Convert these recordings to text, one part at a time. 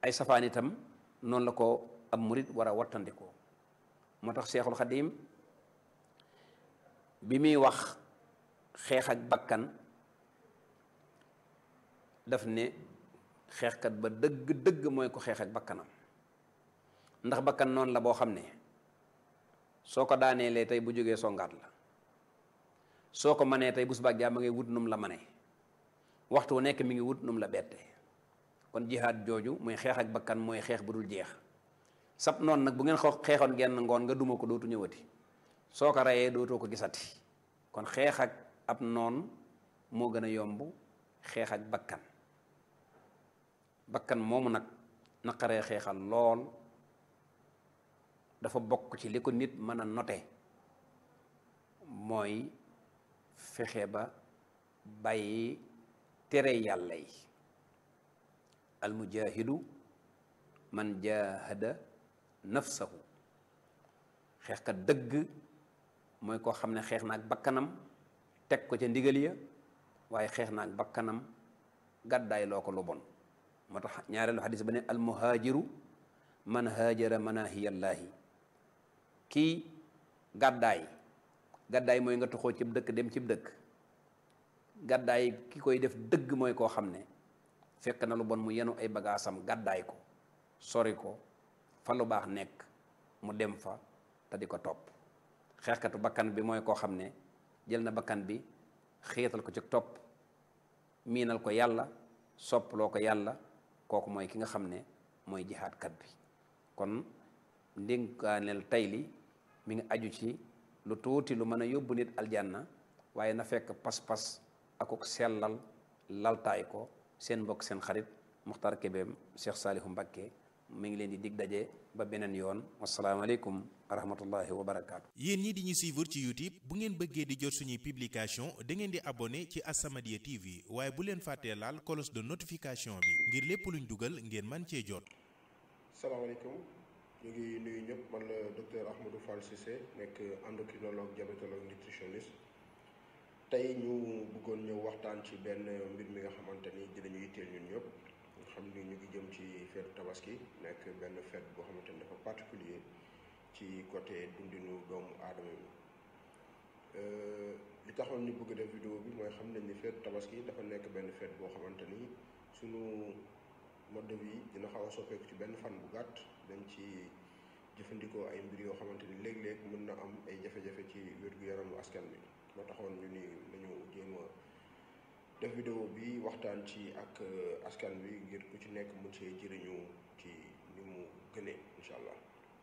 ay safaan itam noonu la ko ab murit war a wattandikoo moo tax Seexul Xadiim bi muy wax xeex ak bakkan daf ne xeexkat ba dëgg dëgg mooy ko xeex ak bakkanam ndax bakkan noonu la boo xam ne soo ko daaneelee tey bu jógee songaat la soo ko manee tey bu subaa jàmm ngay wut num la manee waxtu wu nekk mi ngi wut num la bette kon jihaad jooju muy xeex ak bakkan mooy xeex bu dul jeex sab noonu nag bu ngeen xoo xeexoon genn ngoon nga duma ko dootu ñëwati soo ko reyee dootoo ko gisati kon xeex ak ab noon moo gën a yomb xeex ak bakkan bakkan moomu nag naqaree xeexal lool dafa bokk ci li ko nit mën a note mooy fexe ba bàyyi tere yàlla yi almujahidu man jahada nafsahu xeexkat dëgg mooy koo xam ne xeex na ak bakkanam teg ko ca ndigal ya waaye xeex na ak bakkanam gàddaay loo ko lu bon moo tax ñaareelu xadis ba ne almuhaajiru man haajara manahiyallaahi kii gàddaay gàddaay mooy nga toxoo cib dëkk dem cib dëkk gàddaay ki koy def dëgg mooy koo xam ne fekk na lu bon mu yenu ay bagaasam gàddaay ko sori ko fa lu baax nekk mu dem fa te di ko topp xeexkatu bakkan bi mooy koo xam ne jël na bakkan bi xiital ko ci topp miinal ko yàlla soppaloo ko yàlla kooku mooy ki nga xam ne mooy jihaadkat bi kon ndénkaaneel tey li mi ngi aju ci lu tuuti lu mën a yóbbu nit aljanna waaye na fekk pas-pas akuk sellal laltaay ko seen mbokk seen xarit Muxtaar Kébéem Cheikh Saalihu Mbakke mi ngi leen di dig daje ba beneen yoon wasalaamaaleykum wa rahmatullahi wa barakaatu. yéen ñi di ñu suivre ci YouTube bu ngeen bëggee di jot suñuy publication da ngeen di abonné ci As-Samadiyya TV waaye bu leen fàttee laal cloche de notification bi ngir lépp luñ dugal ngeen man cee jot. salaamaaleykum ñu ngi nuyu ñëpp man la docteur Ahmadou Fall Cissé nekk endocrinologue diabétologue nutritionniste tey ñu bëggoon ñëw waxtaan ci benn mbir mi nga xamante ni dinañu yitteel ñun ñëpp nga xam ni ñu ngi jëm ci feetu tabaski nekk benn fête boo xamante ni dafa particulier ci côté dundinu doomu aadama bi li taxoon ñu bëgg def vidéo bi mooy xam nañ ni feetu tabaski dafa nekk benn fête boo xamante ni sunu mode de vie dina xaw a soppeeku ci benn fan bu gàtt dañ ci jëfandikoo ay mbir yoo xamante ni léeg-léeg mën na am ay jafe-jafe ci wér-gu-yaramu askan bi moo taxoon ñu ni nañu jéem a def vidéo bi waxtaan ci ak askan bi ngir ku ci nekk mën see jëriñu ci ni mu gënee incha allah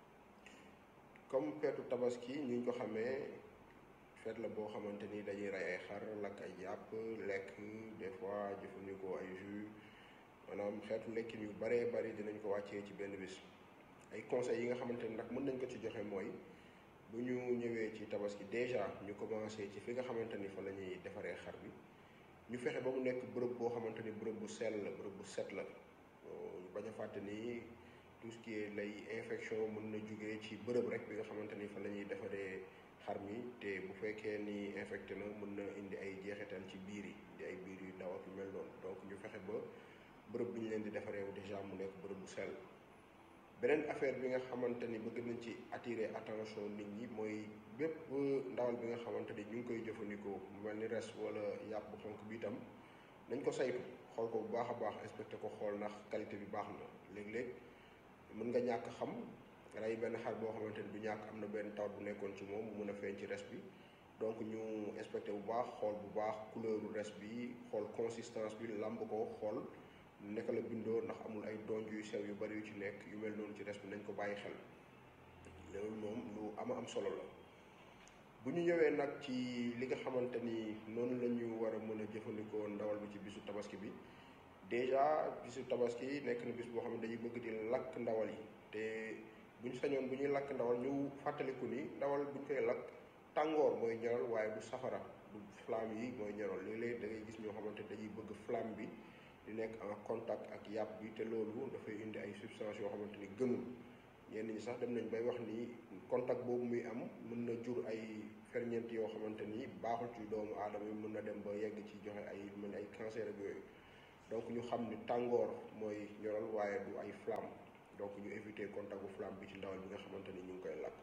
comme feetu tabaski ñu ngi ko xamee feet la boo xamante ni dañuy rey ay xar lakk ay yàpp lekk des fois jëfandikoo ay jus maanaam xeetu lekkin yu baree bari dinañ ko wàccee ci benn bis ay conseils yi nga xamante ni nag mën nañ ko ci joxe mooy bu ñu ñëwee ci tabaski déjà ñu commencé ci fi nga xamante ni fa la ñuy defaree xar bi ñu fexe ba mu nekk bërëb boo xamante ni bërëb bu sell la bërëb bu set la ñu bañ a fàtte ni tout ce qui est lay infection mën na jugee ci bërëb rek bi nga xamante ni fa la ñuy defaree xar mi te bu fekkee ni infecté na mën na indi ay jeexital ci biir yi di ay biir yu ndaw ak yu mel noonu donc ñu fexe ba bërëb bi ñu leen di defaree déjà mu nekk bërëb bu sell beneen affaire bi nga xamante ni bëgg nañ ci attirer attention nit ñi mooy bépp ndawal bi nga xamante ni ñu ngi koy jëfandikoo mu mel ni res wala yàpp bu xonk bi itam nañ ko saytu xool ko bu baax a baax inspecté ko xool ndax qualité bi baax na léeg-léeg mën nga ñàkk xam rey benn xar boo xamante ni du ñàkk am na benn tawat bu nekkoon ci moom mu mën a feeñ ci res bi donc ñu inspecté bu baax xool bu baax couleuru res bi xool consistance bi lamb ko xool naka la bindoo ndax amul ay donj yu sew yu bari yu ci nekk yu mel noonu ci res bi nañ ko bàyyi xel loolu moom lu ama am solo la bu ñu ñëwee nag ci li nga xamante ni noonu la ñu war a mën a jëfandikoo ndawal bi ci bisu tabaski bi déjà bisu tabaski nekk na bis boo xam ne dañuy bëgg di lakk ndawal yi te bu ñu sañoon bu ñuy lakk ndawal ñu fàttaliku ni ndawal bu ñu koy lakk tàngoor mooy ñoral waaye du safara du flamme yi mooy ñoral léeg-léeg da ngay gis ñoo xamante dañuy bëgg flamme bi di nekk en contact ak yàpp bi te loolu dafay indi ay substances yoo xamante ni gënul ñenn ñi sax dem nañ bay wax ni contact boobu muy am mën na jur ay ferñeent yoo xamante ni baaxul ci doomu aadama yi mën na dem ba yegg ci joxe ay mën ay cancer ak yooyu donc ñu xam ni tàngoor mooy ñoral waaye du ay flamme donc ñu éviter contact bu flamme bi ci ndawal bi nga xamante ni ñu ngi koy lakk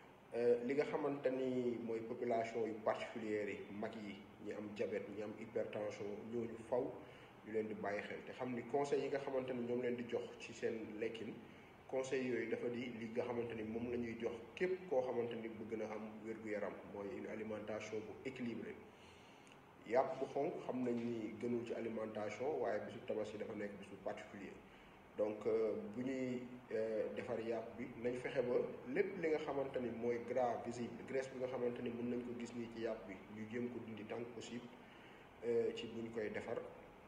li nga xamante ni mooy population yu particulière yi mag yi ñi am diabète ñi am hypertension ñooñu faw ñu leen di bàyyi xel te xam ni conseils yi nga xamante ni ñoom leen di jox ci seen lekkin conseils yooyu dafa di li nga xamante ni moom la ñuy jox képp koo xamante ni bëgg na am wér-gu-yaram mooy une alimentation bu équilibrée yàpp bu xonk xam nañ ni gënul ci alimentation waaye bisu tabaski dafa nekk bisu particulier donc bu ñuy defar yàpp bi nañ fexe ba lépp li nga xamante ni mooy gras visible graisse bi nga xamante ni mën nañ ko gis nii ci yàpp bi ñu jéem ko dindi tant que possible ci bu ñu koy defar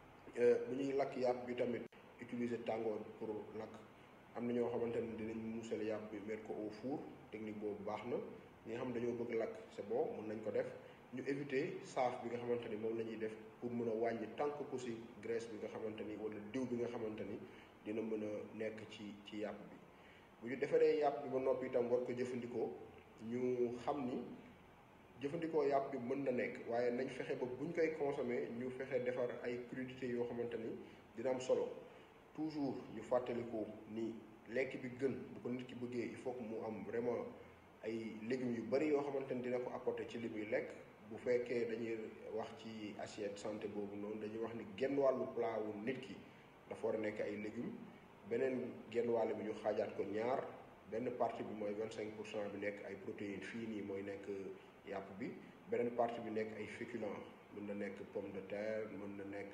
bu ñuy lakk yàpp bi tamit utiliser tàngoor pour lakk am na ñoo xamante ni dinañ muusal yàpp bi mettre ko au four technique boobu baax na ñi nga xam dañoo bëgg lakk c'est bon mën nañ ko def ñu éviter saaf bi nga xamante ni moom la ñuy def pour mën a wàññi tant que possible graisse bi nga xamante ni wala diw bi nga xamante ni dina mën a nekk ci ci yàpp bi bu ñu defaree yàpp bi ba noppi itam war ko jëfandikoo ñu xam ni jëfandikoo yàpp bi mën na nekk waaye nañ fexe ba buñ koy consommer ñu fexe defar ay crudités yoo xamante ni dina am solo toujours ñu fàttaliku ni lekk bi gën bu ko nit ki bëggee il faut que mu am vraiment ay légumes yu bari yoo xamante ni dina ko apporter ci li muy lekk bu fekkee dañuy wax ci assiette santé boobu noonu dañuy wax ni genn wàllu plat wu nit ki dafa war a nekk ay légumes beneen genn wàll bi ñu xaajaat ko ñaar benn partie bi mooy vingt cinq pour cent bi nekk ay protéines fii nii mooy nekk yàpp bi beneen partie bi nekk ay féculents mën na nekk pomme de terre mën na nekk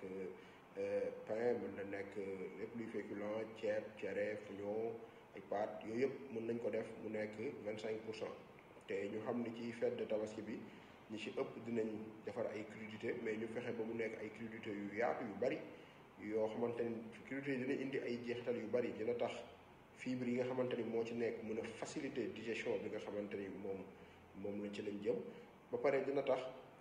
pain mën na nekk lépp luy féculent ceeb cere fuñoo ay pâtes yooyu yëpp mën nañ ko def mu nekk vingt cinq pour cent te ñu xam ni ci fête de tabaski bi ñi ci ëpp dinañ defar ay crudités mais ñu fexe ba mu nekk ay crudités yu yaatu yu bari yoo xamante ni crudités yi dina indi ay jeexital yu bari dina tax fibres yi nga xamante ni moo ci nekk mën a faciliter digestion bi nga xamante ni moom moom lañ ci lañ jëm ba pare dina tax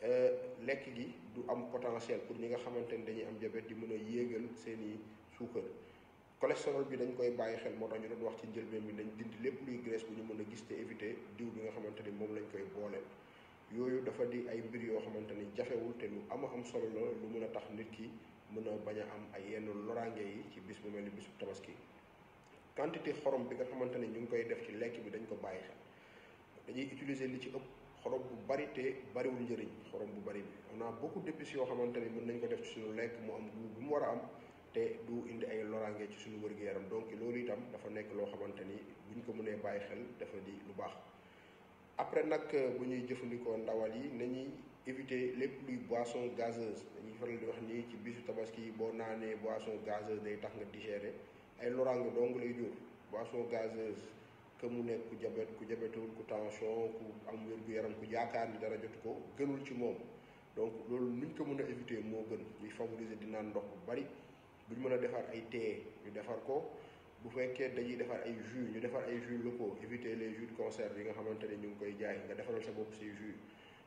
lekk gi du am potentiel pour ñi nga xamante ni dañuy am diabète di mën a yéegal seeni suukar cholestérol bi dañ koy bàyyi xel moo tax ñu doon wax ci njëlbeen bi nañ dindi lépp luy graisse bu ñu mën a gis te éviter diw bi nga xamante ni moom lañ koy booleel yooyu dafa di ay mbir yoo xamante ni jafewul te lu ama am solo la lu mën a tax nit ki mën a bañ a am ay yenn loraange yi ci bis bu mel ni bisu tabaski quantité xorom bi nga xamante ni ñu ngi koy def ci lekk bi dañ ko bàyyi xel dañuy utiliser li ci ëpp xorom bu bari te bariwul njëriñ xorom bu bari bi on a beaucoup d'épices yoo xamante ni mën nañ ko def ci suñu lekk mu am goût bu mu war a am te du indi ay loraange ci suñu wër-gu-yaram donc loolu itam dafa nekk loo xamante ni buñ ko mënee bàyyi xel dafa di lu baax après nag bu ñuy jëfandikoo ndawal yi nañuy éviter lépp luy boisson gazeuse dañuy faral di wax nii ci bisu tabaski boo naanee boisson gazeuse day tax nga digérer ay loraange dong lay jur boisson gazeuse que mu nekk ku jabet ku jabetul ku tension ku am wér-gu-yaram ku yaakaar ni dara jotu ko gënul ci moom donc loolu nuñ ko mën a éviter moo gën ñuy favoriser di naan ndox bu bari buñ mën a defar ay thé ñu defar ko bu fekkee dañuy defar ay jus ñu defar ay jus locaux éviter les jus de conserve yi nga xamante ni ñu ngi koy jaay nga defaral sa bopp say jus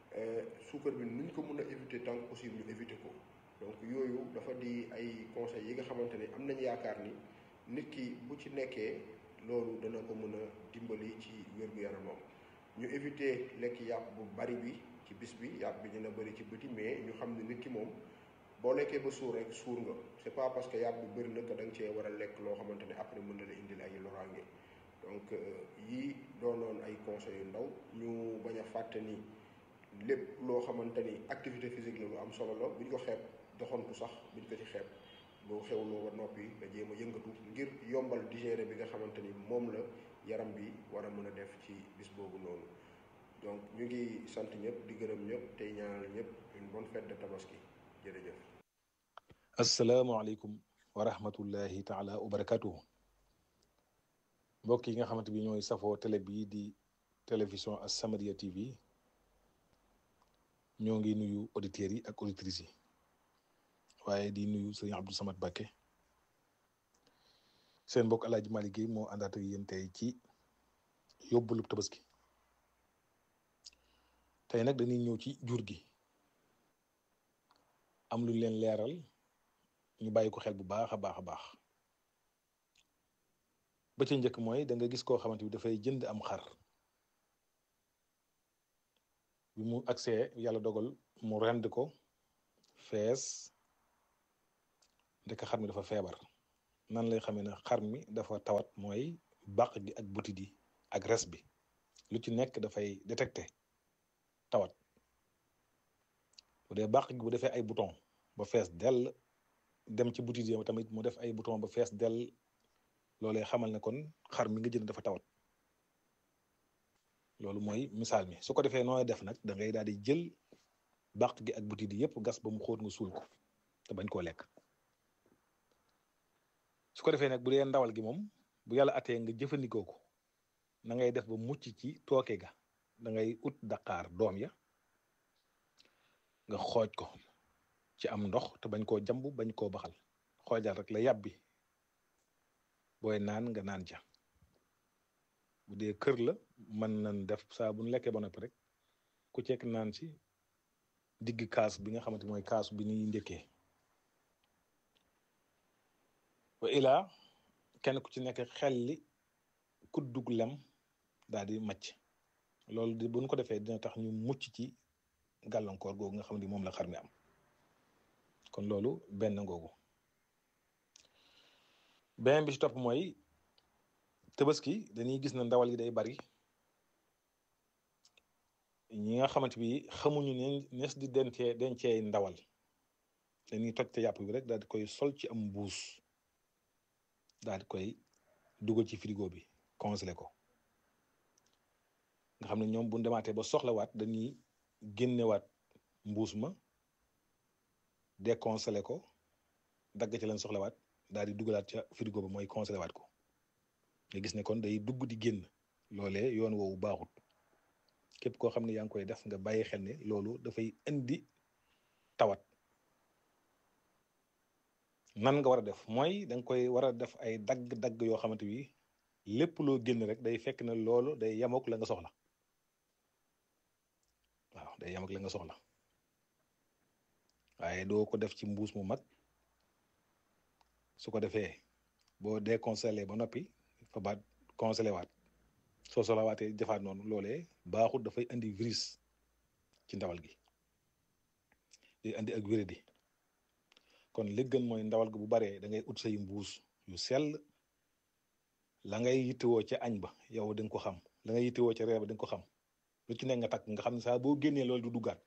suukar bi nuñ ko mën a éviter tant que possible ñu éviter ko donc yooyu dafa di ay conseils yi nga xamante ni am nañ yaakaar ni nit ki bu ci nekkee loolu dana ko mën a dimbali ci wér-gu-yaramam ñu éviter lekk yàpp bu bari bi ci bis bi yàpp bi dina bëri ci bëti mais ñu xam ne nit ki moom boo lekkee ba suur rek suur nga c'est pas parce que yàpp bi bëri na que da nga cee war a lekk loo xamante ne après mën na la indil ay loraange donc yii doonoon ay conseils yu ndaw ñu bañ a fàtte ni lépp loo xamante ni activité physique la lu am solo la buñ ko xeeb doxantu sax buñ ko ci xeeb boo xewloo ba noppi nga jéem a yëngatu ngir yombal digérer bi nga xamante ni moom la yaram bi war a mën a def ci bis boobu noonu donc ñu ngi sant ñëpp di gërëm ñëpp tey ñaanal ñëpp une bonne fête de tabaski jërëjëf. asalaamaaleykum wa rahmatullahi taala wa barakatuhu mbokk yi nga xamante bi ñooy safoo télé bii di télévision As-Samadiyya TV ñoo ngi nuyu auditeurs yi ak auditrices yi waaye di nuyu sëriñ Abdou Samad Bakke seen mbokk El Hadj Malick Guèye moo àndaat ak yéen tey ci yóbbalu tabaski tey nag dañuy ñëw ci jur gi am lu leen leeral ñu bàyyi ko xel bu baax a baax a baax ba ca njëkk mooy da nga gis koo xamante bi dafay jënd am xar bi mu agsee yàlla dogal mu rend ko fees ndeke xar mi dafa feebar nan lay xamee ne xar mi dafa tawat mooy bàq gi ak butit yi ak res bi lu ci nekk dafay détecté tawat bu dee bàq gi bu defee ay bouton ba fees dell dem ci butit yi tamit mu def ay bouton ba fees dell loolee xamal ne kon xar mi nga jënd dafa tawat loolu mooy misaal mi su ko defee nooy def nag da ngay daal di jël bàq gi ak butit yi yëpp gas ba mu xóot nga suul ko te bañ koo lekk su ko defee nag bu dee ndawal gi moom bu yàlla atee nga jëfandikoo ko na ngay def ba mucc ci tooke ga da ngay ut daqaar doom ya nga xooj ko ci am ndox te bañ koo jamb bañ koo baxal xoojal rek la yàbbi booy naan nga naan ca bu dee kër la mën nañ def saa bu ñu lekkee ba noppi rek ku cekk naan ci digg kaas bi nga xamante mooy kaas bi ñuy njëkkee wa ilaa kenn ku ci nekk xel li kuddug lem daal di macc loolu di buñ ko defee dina tax ñu mucc ci gàllankoor googu nga xam ne moom la xar mi am kon loolu benn ngoogu beneen bi ci topp mooy tabaski dañuy gis na ndawal yi day bari ñi nga xamante bi xamuñu ne nees di dencee dencee ndawal dañuy toj te yàpp bi rek daal di koy sol ci am mbuus daal di koy dugal ci frigo bi congelé ko nga xam ne ñoom bu demaatee ba soxlawaat dañuy génnewaat mbuus ma décongelé ko dagg ci leen soxlawaat daal di dugalaat ca frigo ba mooy congelé waat ko nga gis ne kon day dugg di génn loolee yoon woowu baaxut képp koo xam ne yaa ngi koy def nga bàyyi xel ne loolu dafay indi tawat nan nga war a def mooy da nga koy war a def ay dagg-dagg yoo xamante bi lépp loo génn rek day fekk ne loolu day yamook la nga soxla waaw day yamook la nga soxla waaye doo ko def ci mbuus mu mag su ko defee boo décongelé ba noppi fa baat congelé waat soo soxlawaatee defaat noonu loolee baaxut dafay indi virus ci ndawal gi day indi ak wéradi kon li gën mooy ndawal gi bu baree da ngay ut say mbuus yu sell la ngay yittewoo ca añ ba yow da nga ko xam la ngay yittewoo ca reer ba da nga ko xam lu ci nekk nga takk nga xam ne saa boo génnee loolu du duggaat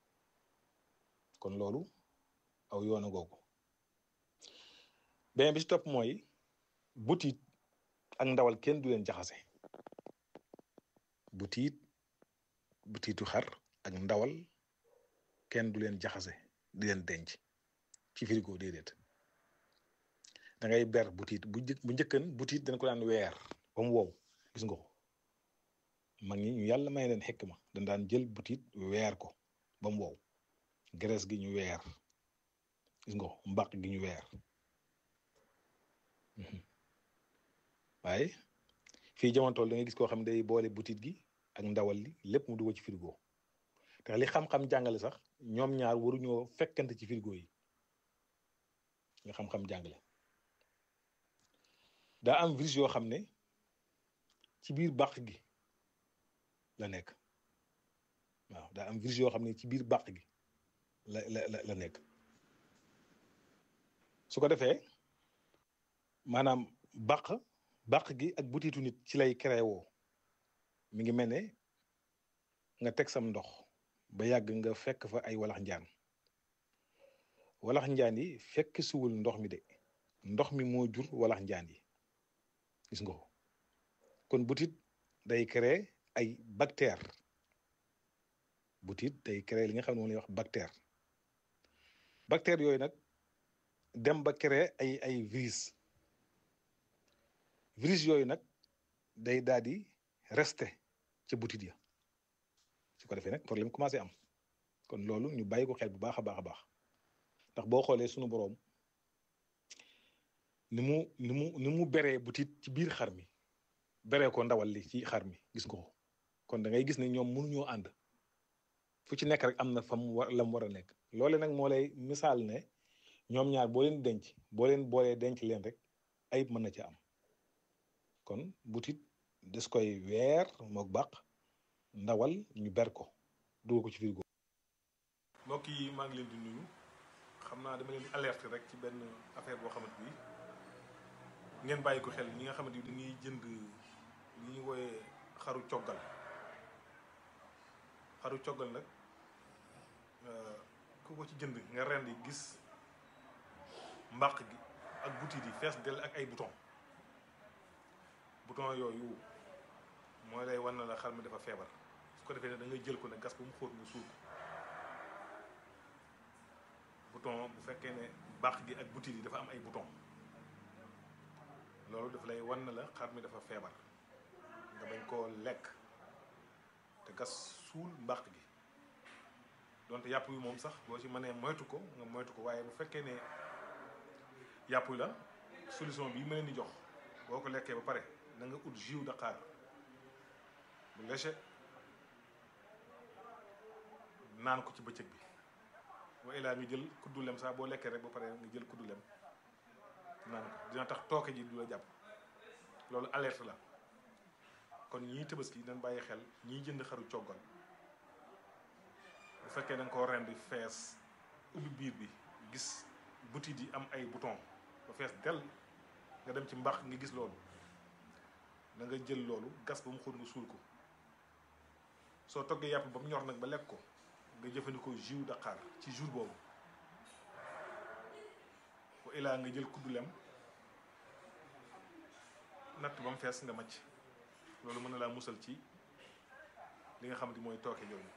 kon loolu aw yoona googu beneen bi ci topp mooy butit ak ndawal kenn du leen jaxase butiit butiitu xar ak ndawal kenn du leen jaxase di leen denc ci frigo déedéet da ngay ber butiit bu njëkk bu njëkkan butiit dañ ko daan weer ba mu wow gis nga ko mag ñi ñu yàlla may leen xekk ma dañ daan jël butiit weer ko ba mu wow graisse gi ñu weer gis nga ko mbaq gi ñu weer waaye fii jamono tool da ngay gis koo xam ne day boole butiit gi ak ndawal li lépp mu dugg ci frigo te li xam-xam jàngale sax ñoom ñaar waruñoo fekkante ci frigo yi nga xam-xam jàngale daa am virus yoo xam ne ci biir bàq gi la nekk waaw daa am virus yoo xam ne ci biir bàq gi la la la nekk su ko defee maanaam bàq bàq gi ak butiitu nit ci lay créé woo mi ngi mel ne nga teg sam ndox ba yàgg nga fekk fa ay walax njaan walax njaan yi fekk suwul ndox mi de ndox mi moo jur walax njaan yi gis nga ko kon butit day créer ay bactère butit day créer li nga xam ne moom lay wax bactère bactère yooyu nag dem ba créer ay ay virus virus yooyu nag day daal di rester ca butit ya su ko defee nag problème commencé am kon loolu ñu bàyyi ko xel bu baax a baax a baax ndax boo xoolee sunu boroom ni mu ni mu ni mu beree butit ci biir xar mi beree ko ndawal li ci xar mi gis nga ko kon da ngay gis ne ñoom mënuñoo ànd fu ci nekk rek am na fa mu war la mu war a nekk loole nag moo lay misaal ne ñoom ñaar boo leen denc boo leen boolee denc leen rek ayib mën na ci am kon butit des koy weer mook bàq ndawal ñu ber ko dugal ko ci frigo mbokk yi maa ngi leen di nuyu xam naa dama leen di alerte rek ci benn affaire boo xamante bi ngeen bàyyi ko xel ñi nga xamante ni dañuy jënd li ñuy wooyee xaru coggal xaru coggal nag ku ko ci jënd nga rendi gis mbàq gi ak butit yi fees del ak ay bouton bouton yooyu mooy lay wan na la xar mi dafa feebar su ko defee ne da ngay jël ko ne gas ba mu xóot nga suul ko bouton bu fekkee ne mbàq gi ak butit yi dafa am ay bouton loolu daf lay wan na la xar mi dafa feebar nga bañ koo lekk te gas suul mbàq gi donte yàpp yu moom sax boo ci mënee moytu ko nga moytu ko waaye bu fekkee ne yàpp la solution bi ma leen di jox boo ko lekkee ba pare na nga ut jus Dakar bu léger naan ko ci bëccëg bi wa ilaa nga jël kuddu lem sax boo lekkee rek ba pare nga jël kuddu lem naan ko dina tax tooke ji du la jàpp loolu alerte la kon ñii tabaski dañ bàyyi xel ñiy jënd xaru coggal bu fekkee da nga koo rendi fees ubbi biir bi gis butit yi am ay bouton ba fees del nga dem ci mbax nga gis loolu da nga jël loolu gas ba mu xóot nga suul ko soo toggee yàpp ba mu ñor nag ba lekk ko nga jëfandikoo jus Dakar ci jour boobu wa ilaa nga jël kuddu lem natt ba mu fees nga macc loolu mën na laa musal ci li nga xamante mooy tooke yooyu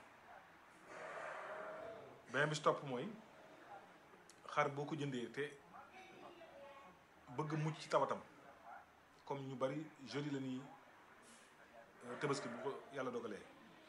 beneen bi si topp mooy xar boo ko jëndee te bëgg mucc ci tawatam comme ñu bari jeudi la ñuy tabaski bu ko yàlla dogalee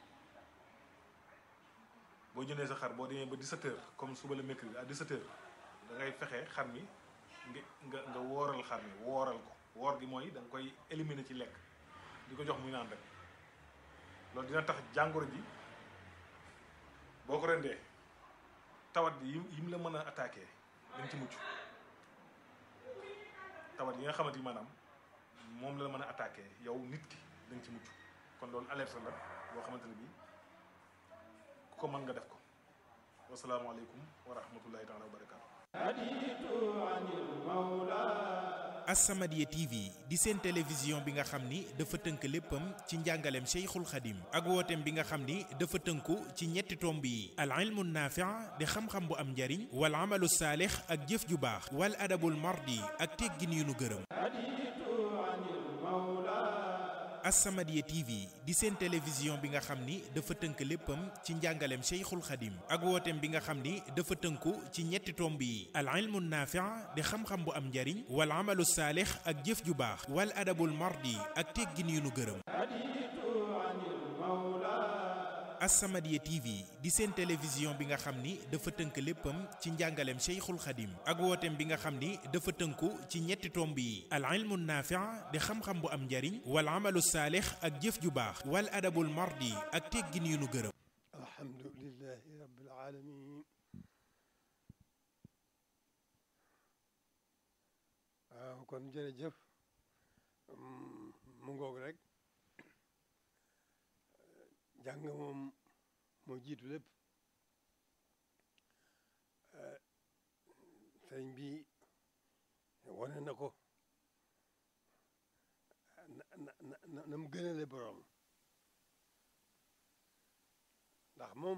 boo jëndee sa xar boo demee ba 17h comme suba la mercredi à 17h da ngay fexe xar mi nga nga nga wooral xar mi wooral ko woor gi mooy da nga koy éliminer ci lekk di ko jox muy naan rek loolu dina tax jàngoro ji boo ko rendee tawat yi yi mu la mën a attaqué dañ ci mucc tawat yi nga xamante ni maanaam moom la mën a attaqué yow nit ki dañ ci mucc kon loolu alerte la boo xamante ne bii ku ko mën nga def ko wasalaamaaleykum wa rahmatullahi taala wa barakaatu As-Samadiyya TV di seen télévision bi nga xam ni dafa tënk léppam ci njàngaleem Cheikhul Khadim ak wooteem bi nga xam ni dafa tënku ci ñetti tomb yi al ilmu naafi' di xam-xam bu am njariñ wal amalu saalix ak jëf ju baax wal adabul mardi ak teggin yu nu gërëm As-Samadiyya TV di seen télévision bi nga xam ni dafa tënk léppam ci njàngaleem Cheikhul Khadim ak wooteem bi nga xam ni dafa tënku ci ñetti tomb yi al ilmu naafi' di xam-xam bu am njariñ wal amalu saalix ak jëf ju baax wal adabul mardi ak teggin yu nu gërëm As-Samadiyya TV di seen télévision bi nga xam ni dafa tënk léppam ci njàngaleem Cheikhul Khadim ak wooteem bi nga xam ni dafa tënku ci ñetti tomb yi al ilmu naafi' di xam-xam bu am njariñ wal amalu saalix ak jëf ju baax wal adabul mardi ak teggin yu nu gërëm alhamdulillahi rabbil alamin waaw kon jërëjëf mu ngoog rek jàng moom moo jiitu lépp sëriñ bi wane na ko na na na na mu gënale boroom ndax moom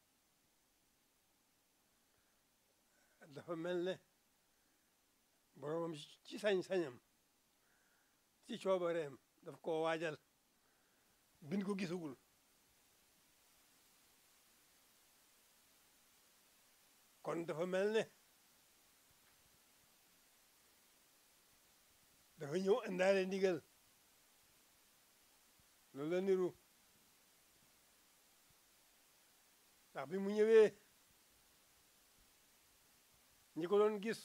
dafa mel ne boroomam ci sañ-sañam ci coobareem daf koo waajal bin ko gisagul kon dafa mel ne dafa ñëw indaale ndigal loolu la niru ndax bi mu ñëwee ñi ko doon gis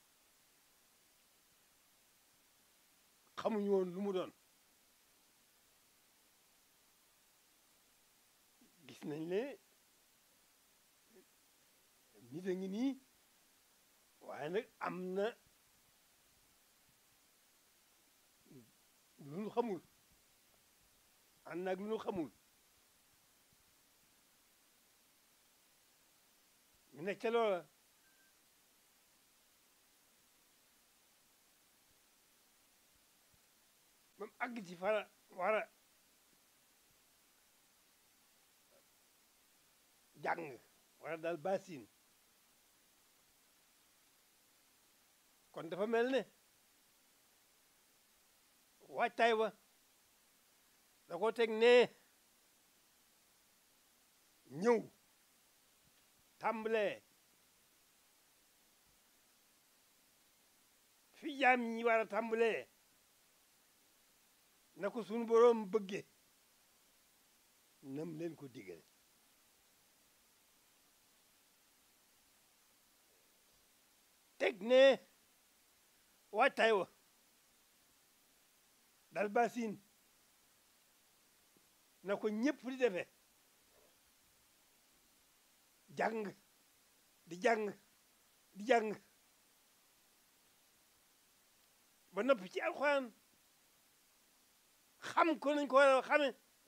xamuñu woon lu mu doon gis nañ ne nit a ngi nii waaye nag am na lu nu xamul ànd naag lu nu xamul ñu nekk ca loola ba mu àgg ci fara war a jàng war a daal basin kon dafa mel ne waajtaay wa da ko teg nee ñëw tàmbalee fi jaam ñi war a tàmbalee na ko sunu boroom bëgge nam leen ko digale teg ne waajtaay wa dal basin na ko ñëpp di defee jàng di jàng di jàng ba noppi ci alxuraan xam ko nañ ko war a xame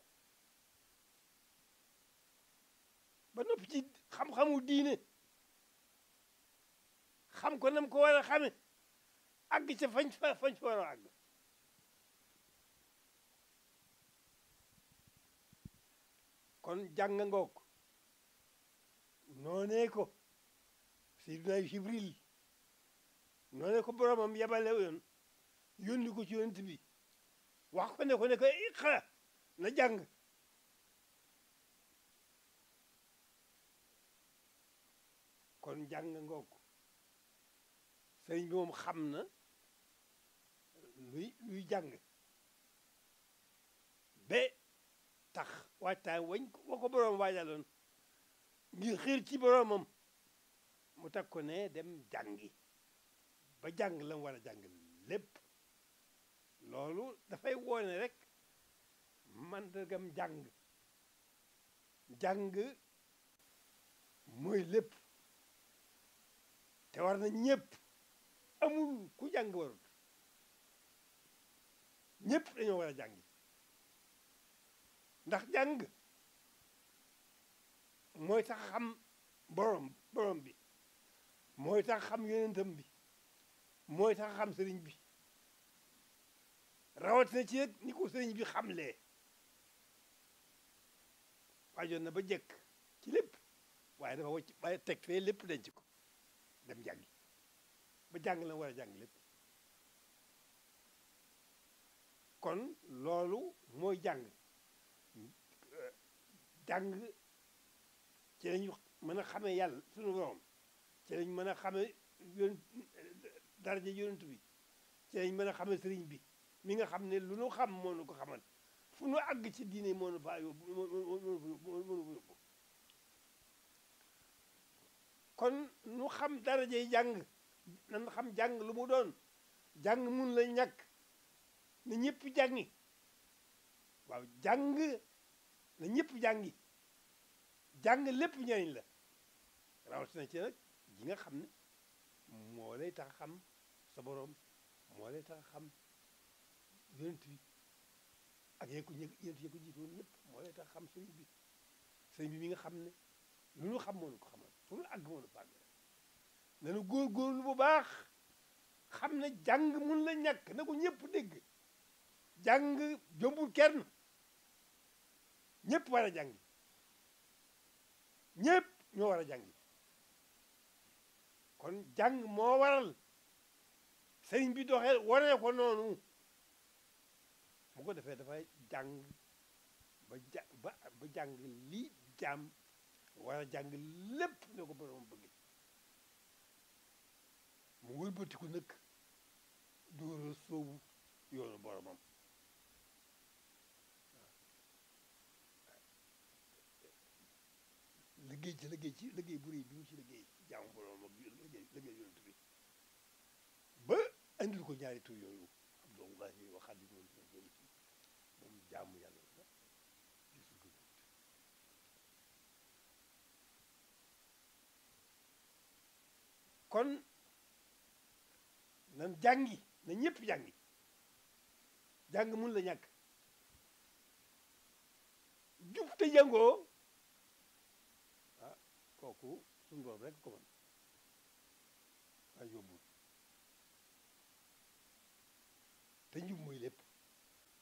ba noppi ci xam-xamu diine xam ko nam ko war a xame àgg ca fañ fa fañ fa war a àgg kon jàng ngoog noonee ko Seydina Jibril noonee ko boromam yabale yoon yónni ko ci yonent bi wax ko ne ko ne ko iqra na jàng kon jàng ngoog sëriñ bi moom xam na luy luy jàng ba tax waajtaay wañ wa ko boroom waajaloon ngir xiir ci boroomam mu teg ko ne dem jàngi ba jàng la mu war a jàng lépp loolu dafay woone rek mandargam jàng jàng mooy lépp te war na ñëpp amul ku jàng warut ñëpp dañoo war a jàngi ndax jàng mooy tax xam borom borom bi mooy tax xam yonentam bi mooy tax xam sëriñ bi rawatina ci nag ni ko sëriñ bi xamlee waajoon na ba jekk ci lépp waaye dafa wacc waaye teg fee lépp denc ko dem jàngi ba jàng la war a jàng lépp kon loolu mooy jàng jàng ci lañu mën a xamee yàlla sunu borom ci lañ mën a xamee yon daraja yonent bi ci lañ mën a xamee sëriñ bi mi nga xam ne lu nu xam moo nu ko xamal fu nu àgg ci diine moo nu faa yóbbu moo nu fa yóbbu kon nu xam darajay jàng nan xam jàng lu mu doon jàng mun la ñàkk na ñëpp jàngi waaw jàng na ñëpp jàngi jàng lépp njariñ la rawatina ci nag ji nga xam ne moo lay tax xam sa boroom moo lay tax xam yonent bi ak yee ko yonent yee ko jiitoon ñëpp moo lay tax xam sëriñ bi sëriñ bi mi nga xam ne lu ñu xam moo nu ko xamal fu nu àgg moo nu fa àgg nanu góorgóorlu bu baax xam ne jàng mun la ñàkk na ko ñëpp dégg jàng jombul kenn ñëpp war a jàngi ñëpp ñoo war a jàngi kon jàng moo waral sëriñ bi doxee waree ko noonu bu ko defee dafay jàng ba ja ba ba jàng lii jaam war a jàng lépp ne ko borom bëgg mu wëlbatiku nag dóora soobu yoonu boromam liggéey ci liggéey ci liggéey bu réy bi mu ci liggéey jaamu borom ak liggéey liggéey yonent bi ba andil ko ñaari tur yooyu abdullahi wa xaadimu moom jaamu yàlla la gisul ko kon nan jàngi na ñëpp jàngi jàng mun la ñàkk jub te jàngoo ah kooku suñu borom rek ko mën waaye yóbbul te njub mooy lépp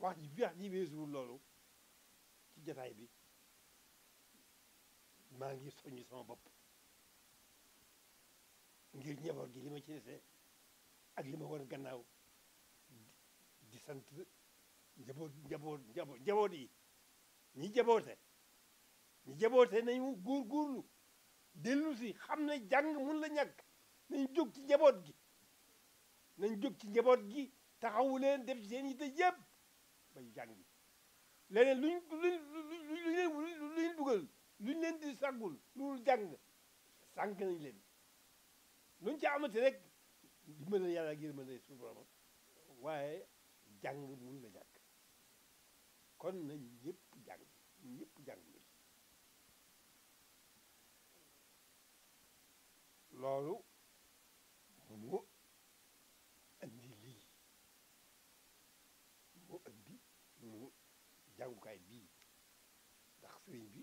wax ji wax ji weesuwul loolu ci jataay bi maa ngi soññ sama bopp ngir njaboot gi li ma ci dese ak li ma war gannaaw di sant njaboot njaboot njaboot njaboot yi ñi jaboote ñi jaboote nañu góor góorlu dellu si xam ne jàng mun la ñàkk nañ jóg ci njaboot gi nañ jóg ci njaboot gi taxawu leen def ci seen yitte yëpp bay jàngi leneen luñ luñ luñ leen luñ dugal luñ leen di sàggul loolu jàng sànq nañ leen luñ ci amati rek dimbal yàlla ak yërmande suñu borom waaye jàng mun la ñàkk kon nañ ñëpp jàng ñëpp jàng lu ci loolu mu andi lii mu andi mu jàngukaay bii ndax sëriñ bi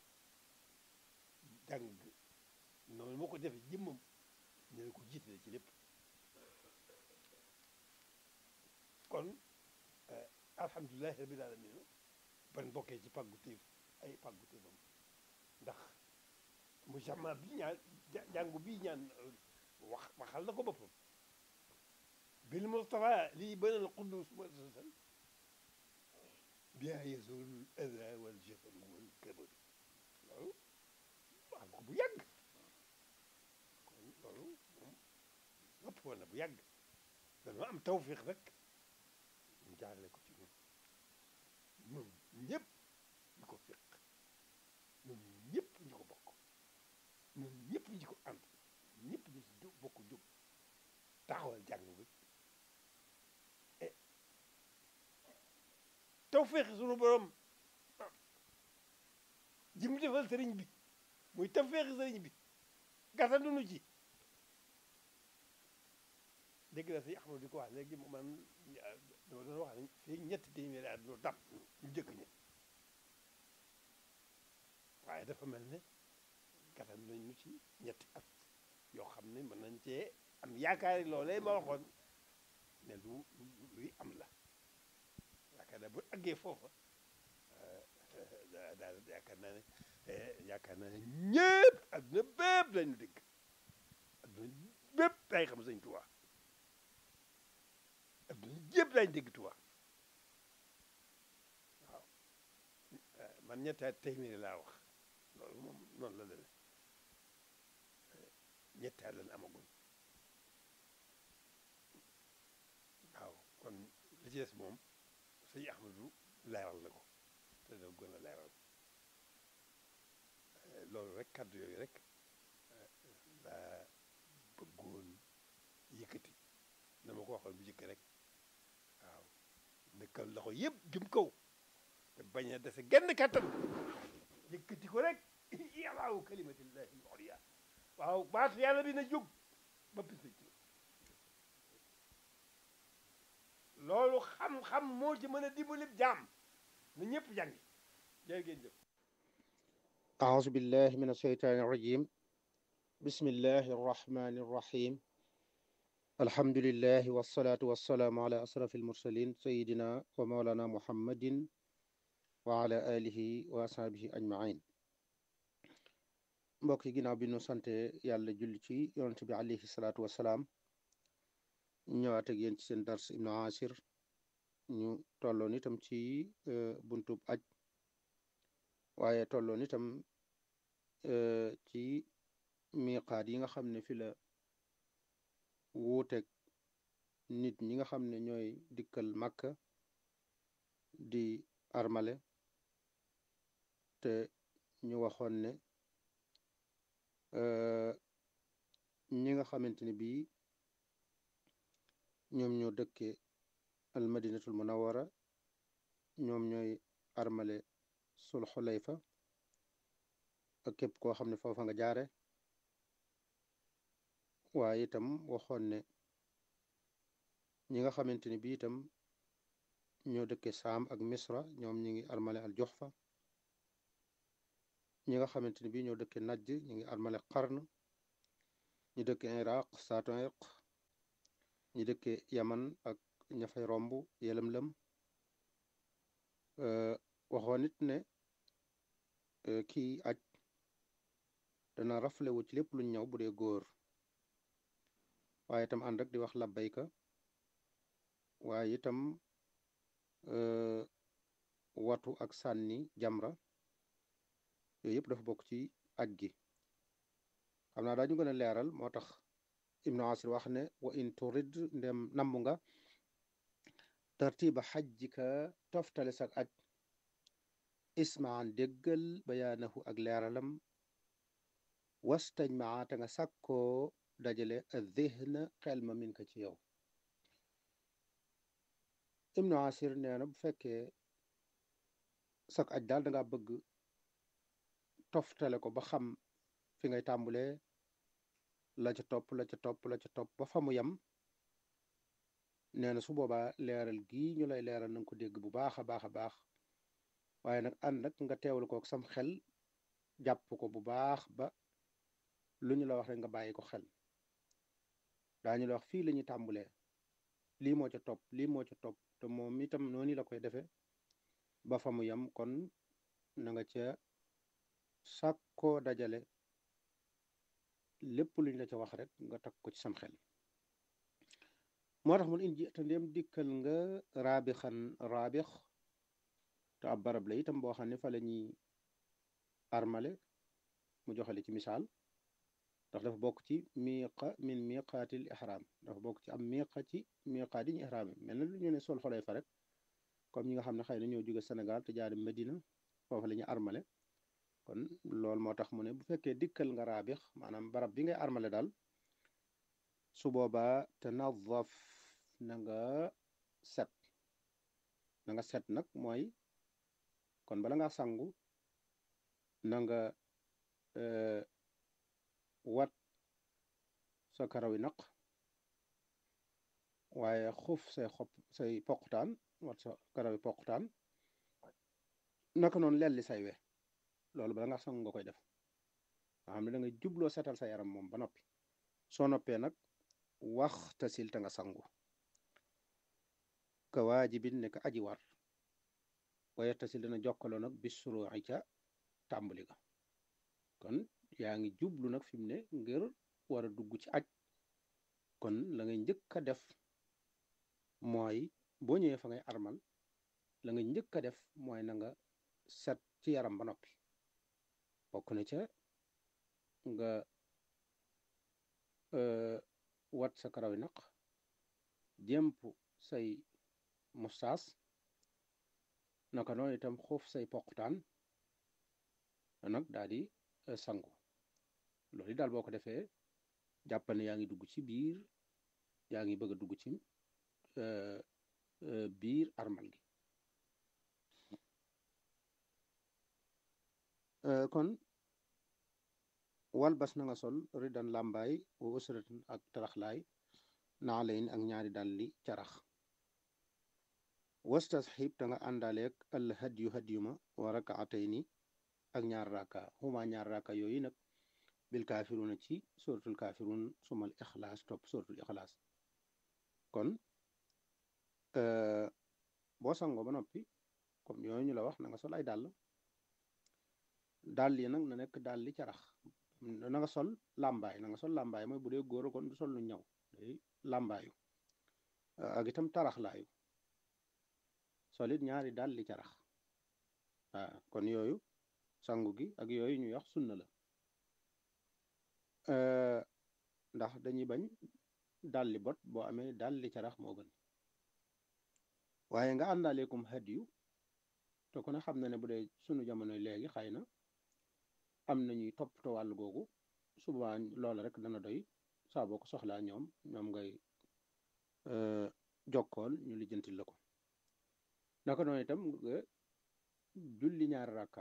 jàng noonu moo ko defee jëmmam ñu ne ko jiitale ci lépp kon alhamdulilahi rabbil alamin ban bokkee ci pàggu téef ay pàggu téefam ndax mu jama bi ñaan jàngu bii ñaan wax waxal na ko boppam bil mustafa lii banal qudus muassasan bien yazul ada wal jafal wal kabad loolu wax ko bu yàgg kon loolu moom nopp woon na bu yàgg dañoo am tawfiq rek ñu jaarale ko ci ñun ñun ñëpp ñu ko fiq ñun ñëpp ñu ko bokk ñun ñëpp ñu ko ànd ñëpp ñu ci jóg bokk jóg taxawal jàng bi e tawfiq sunu borom ji mu defal sëriñ bi muy tawfiq sëriñ bi gàttandu nu ci dégg na si Ahmadu di ko wax léegi man dama doon wax ne fii ñetti téeméeri at doo dab ñu jëkk ñi waaye dafa mel ne gàttan nañ ñu ci ñetti at yoo xam ne mën nañ cee am yaakaari loolee ma waxoon ne lu luy am la yaakaar naa bu àggee foofa daal yaakaar naa ne yaakaar naa ne ñëpp adduna bépp lañu dégg adduna bépp day xam Sëñ Tuubaa adduna yëpp lañ dégg Tuubaa waaw man ñetti at téeméeri laa wax loolu moom noonu la demee ñetti at lañ amagul waaw kon li ci des moom sëñ Ahmadu leeral na ko te da gën a leeral loolu rek kàddu yooyu rek laa bëggoon yëkkati dama ko waxoon bu jëkk rek waaw nekkal loxo yëpp jëm kaw te bañ a dese genn kattan yëkkati ko rek yàllaawu kalimatillahi al-ulya waaw baatu yàlla bi na jóg ba bis ci loolu xam-xam moo ci mën a dimbali jaam na ñëpp jàngi jërë ngeen jëf أعوذ بالله من الشيطان الرجيم بسم الله الرحمن الرحيم الحمد لله والصلاة والسلام على أشرف المرسلين سيدنا ومولانا محمد وعلى آله وأصحابه أجمعين mbokk yi ginnaaw bi nu sante yàlla julli ci yonent bi alayhi salaatu wasalaam ñëwaat ak yéen ci seen dars ibnu asir ñu tolloon itam ci buntub aj waaye tolloon itam ci miqaat yi nga xam ne fi la wuuteeg nit ñi nga xam ne ñooy dikkal Makka di armale te ñu waxoon ne ñi nga xamante ne bii ñoom ñoo dëkke al madinatul munawara ñoom ñooy armale sul xulayfa ak képp koo xam ne foofa nga jaare waaye itam waxoon ne ñi nga xamante ne bii itam ñoo dëkke saam ak misra ñoom ñi ngi armale al joxfa ñi nga xamante ne bii ñoo dëkke najd ñi ngi armale qarn ñu dëkke iraq saatu irq ñi dëkke yaman ak ña fay romb yelam-lam waxoon nit ne kii aj dana raflewu ci lépp luñ ñëw bu dee góor waaye itam ànd ak di wax labbayka waaye itam watu ak sànni jamra yooyu yëpp dafa bokk ci aj gi xam naa daañu gën a leeral moo tax ibnu asir wax ne wa in turid ndem namm nga tartiba xajjika toftale sak aj ismaan déggal bayaanahu ak leeralam wastañ maa te nga sàkkoo dajale adhihna xel ma min ka ci yow ibnu asir nee na bu fekkee sak aj daal danga bëgg toftale ko ba xam fi ngay tàmbulee la ca topp la ca topp la ca topp ba fa mu yem nee na su boobaa leeral gii ñu lay leeral na nga ko dégg bu baax a baax a baax waaye nag ànd nag nga teewal ko ak sam xel jàpp ko bu baax ba lu ñu la wax rek nga bàyyi ko xel daañu la wax fii la ñuy tàmbulee lii moo ca topp lii moo ca topp te moom itam noonu la koy defee ba fa mu yem kon na nga ca sàkkoo dajale lépp luñ la ca wax rek nga takk ko ci sam xel moo tax mun indi te ndéem dikkal nga raabixan raabix te ab barab la itam boo xam ne fa la ñuy armale mu joxale ci misaal ndax dafa bokk ci miiqa min miiqaatil ihram dafa bokk ci am miiqa ci miiqaat yi ñu ihram mel na lu ñu ne sol xolay fa rek comme ñi nga xam ne xëy na ñoo jóge Sénégal te jaari Medina foofu la ñuy armale kon loolu moo tax mu ne bu fekkee dikkal nga raabix maanaam barab bi ngay armale daal su boobaa te nadaf na nga set na nga set nag mooy kon bala nga sangu na nga wat sa karaw yi naq waaye xuf say xob say poqutaan wat sa karaw yi poqutaan naka noonu lelli say we loolu bala nga sangu nga koy def nga xam ne da nga jubloo setal sa yaram moom ba noppi soo noppee nag wax tasil te nga sangu ka waajibin ne ka aji war waaye tasil dana jokkaloo nag bis suruuci ca tàmbali ga kon yaa ngi jublu nag fi mu ne ngir war a dugg ci aj kon la ngay njëkk a def mooy boo ñëwee fa ngay armal la nga njëkk a def mooy na nga set ci yaram ba noppi bokk na ca nga wat sa karaw yi naq jemp say mustaas naka noonu itam xuuf say poqutaan nag daal di sangu loolu daal boo ko defee jàppal ne yaa ngi dugg ci biir yaa ngi bëgg a dugg ci biir armal gi kon wal bas na nga sol ridan làmbaay wa usratin ak taraxlaay naalayn ak ñaari dalli carax wastasxib te nga àndaaleeg al hadyu hadyuma wa rakaatayni ak ñaar raka xuma ñaar raka yooyu nag bil kaafiruna ci suratul kaafirun sumal ixlaas topp suratul ixlaas kon boo sangoo ba noppi comme yooyu ñu la wax na nga sol ay dàll dàll yi nag na nekk dàll li carax na nga sol làmbaay na nga sol làmbaay mooy bu dee góor kon du sol lu ñaw day làmbaayu ak itam taraxlaayu solit ñaari dàll li carax waaw kon yooyu sangu gi ak yooyu ñuy wax sunna la ndax dañuy bañ dalli bot boo amee dalli carax moo gën waaye nga àndaaleekum hadiyu te ku ne xam na ne bu dee sunu jamono léegi xëy na am nañuy toppatoo wàll googu suba loola rek dana doy saa boo ko soxlaa ñoom ñoom ngay jokkool ñu lijjantil la ko naka noonu itam nga julli ñaari rakka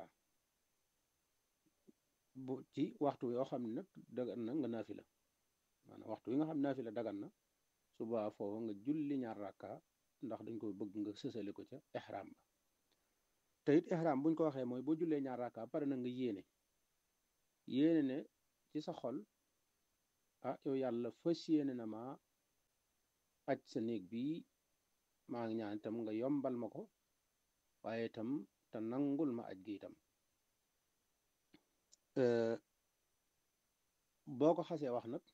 bu ci waxtu yoo xam ne nag dagan na nga naafi la maanaam waxtu yi nga xam naafi la dagan na suba foofu nga julli ñaar rakka ndax dañ ko bëgg nga sësale ko ca ihram ba te it ihram buñ ko waxee mooy boo jullee ñaar rakka pare na nga yéene yéene ne ci sa xol ah yow yàlla fas yéene na ma aj sa néeg bii maa ngi ñaan itam nga yombal ma ko waaye itam te nangul ma aj gi itam boo ko xasee wax nag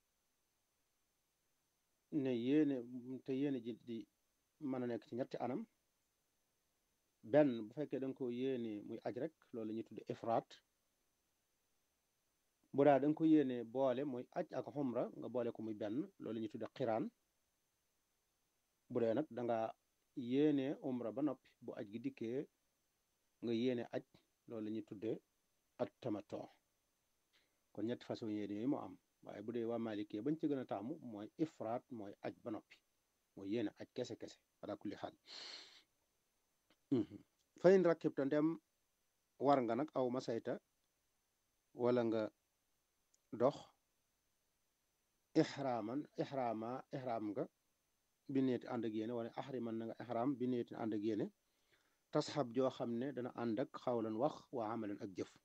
ne yéene te yéene ji di mën a nekk ci ñetti anam benn bu fekkee da nga ko yéene muy aj rek loolu la ñuy tudde ifraat bu daa da nga ko yéene boole muy aj ak xumra nga boole ko muy benn loolu la ñuy tudde xiraan bu dee nag da nga yéene umra ba noppi bu aj gi dikkee nga yéene aj loolu la ñuy tudde at tamato kon ñetti façon yéene yooyu moo am waaye bu dee waa Maalikee bañ ci gën a taamu mooy ifraat mooy aj ba noppi mooy yéene aj kese kese ala kulli xaal fayin rakkib ta ndem war nga nag aw masayta wala nga dox ixraaman ixraama ixraam nga bi neeti ànd ak yéene wala axriman na nga ixraam bi neeti ànd ak yéene tasxab joo xam ne dana ànd ak xawlan wax waa amalan ak jëf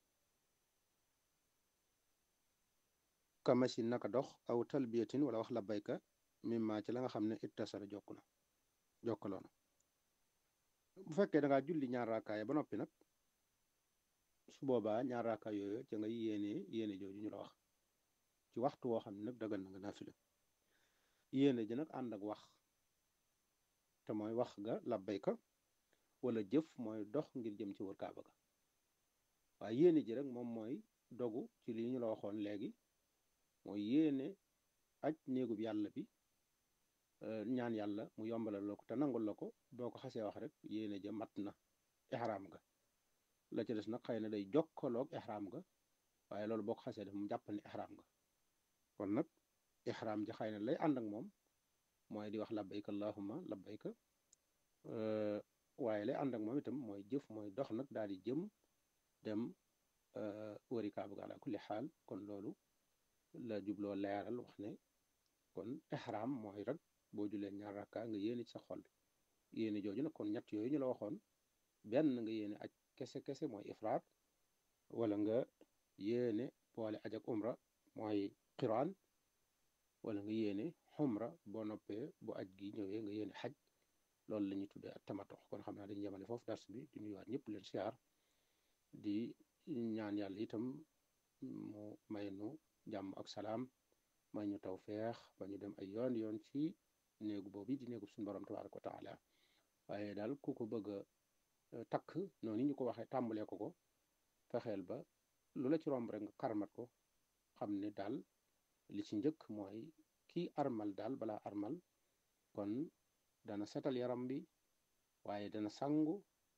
ka machine naka dox aw talbiyatin wala wax labbayka mimma ci la nga xam ne ittasara jokk na jokkaloo na bu fekkee da ngaa julli ñaar raakaaya ba noppi nag su boobaa ñaar raakaay yooyu ca nga yéene yéene jooju ñu la wax ci waxtu woo xam ne nag dagan na nga naafila yéene ji nag ànd ak wax te mooy wax ga labbayka wala jëf mooy dox ngir jëm ci wër kaaba ga waaye yéene ji rek moom mooy dogu ci li ñu la waxoon léegi mooy yéene aj néegub yàlla bi ñaan yàlla mu yombalal la ko te nangul la ko boo ko xasee wax rek yéene ja mat na ixraam ga la ca des nag xëy na day jokkaloog ixraam ga waaye loolu boo ko xasee def mu jàppal ne ixraam ga kon nag ixraam ja xëy na lay ànd ak moom mooy di wax labbayka allahumma labbayka waaye lay ànd ak moom itam mooy jëf mooy dox nag daal di jëm dem wëri kaaba ga ala kulli xaal kon loolu la jubloo leeral wax ne kon ixraam mooy rek boo julee ñaar rakka nga yéene ci sa xol yéene jooju nag kon ñett yooyu ñu la waxoon benn nga yéene aj kese kese mooy ifraat wala nga yéene boole aj ak umra mooy qiraan wala nga yéene xumra boo noppee bu aj gi ñëwee nga yéene xaj loolu la ñuy tuddee ak tamatox kon xam naa dañu yemale foofu dars bi di nuyuwaat ñëpp leen siyaar di ñaan yàlla itam mu may nu jàmm ak salaam may ñu taw feex ba ñu dem ay yoon yoon ci néegu boobu di néegu suñu borom tabaaraka wa taala waaye daal ku ko bëgg a takk noonu ñu ko waxee tàmbalee ko ko fexeel ba lu la ci romb rek nga karmat ko xam ne daal li ci njëkk mooy kii armal daal balaa armal kon dana setal yaram bi waaye dana sangu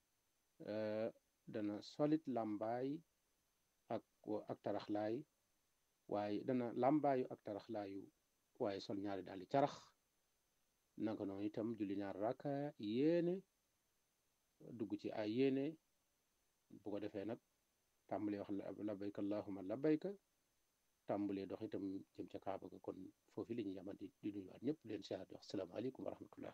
dana solit làmbaay ak ak taraxlaay waaye dana làmbaayu ak taraxlaayu waaye sol ñaari daal di carax naka noonu itam julli ñaar raka yéene dugg ci ay yéene bu ko defee nag tàmbalee wax labbayka allahumma labbayka tàmbalee dox itam jëm ca kaaba ga kon foofu la ñuy yamante di nuyuwaat ñëpp leen siyaar di wax salaamaaleykum wa rahmatullah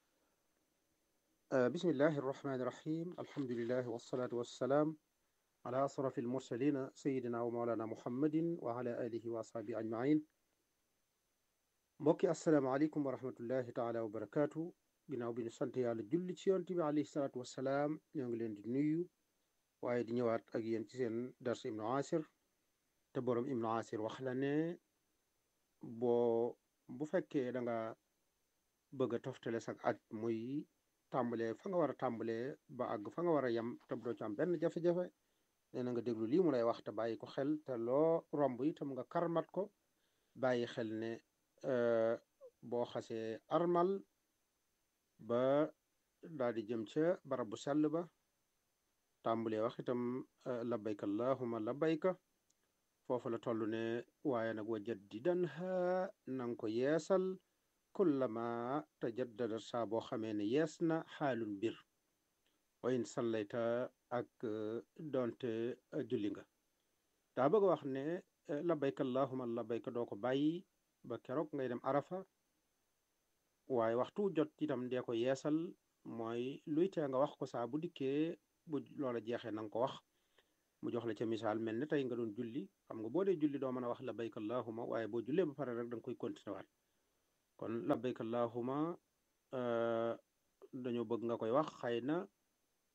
bismillahi arrahmani irrahim alhamdulilahi wasalaatu wassalaam ala asrafi almursalina sayidina wa maolana muhammadin wa ala alihi wa ashabi ajmain mbokki asalaamaaleykum wa rahmatullahi taala wa barakaatu ginnaaw bi ñu sant yàlla julli ci yonent bi alayhi salaatu wassalaam ñoo ngi leen di nuyu waaye di ñëwaat ak yéen ci seen dars ibnu asir te boroom ibnu asir wax la ne boo bu fekkee da nga bëgg a toftale sag aj muy tàmbalee fa nga war a tàmbalee ba àgg fa nga war a yem te doo ci am benn jafe-jafe nee na nga déglu lii mu lay wax te bàyyi ko xel te loo romb itam nga karmat ko bàyyi xel ne boo xasee armal ba daal di jëm ca barab bu sell ba tàmbalee wax itam labbayka allahumma labbayka foofu la toll ne waaye nag wa jaddidan ha nanga ko yeesal kullama tajaddada saa boo xamee ne yees na xaalul mbir wa in sallayta ak donte julli nga daa bëgg wax ne labbayka allahumma labbayka doo ko bàyyi ba keroog ngay dem arafa waaye waxtu jot itam dee ko yeesal mooy luy tee nga wax ko saa bu dikkee bu loola jeexee na nga ko wax mu jox la ca misaal mel ne tey nga doon julli xam nga boo dee julli doo mën a wax labbayka allahumma waaye boo jullee ba pare rek da nga koy continuer waat kon labbayka allahumma dañoo bëgg nga koy wax xëy na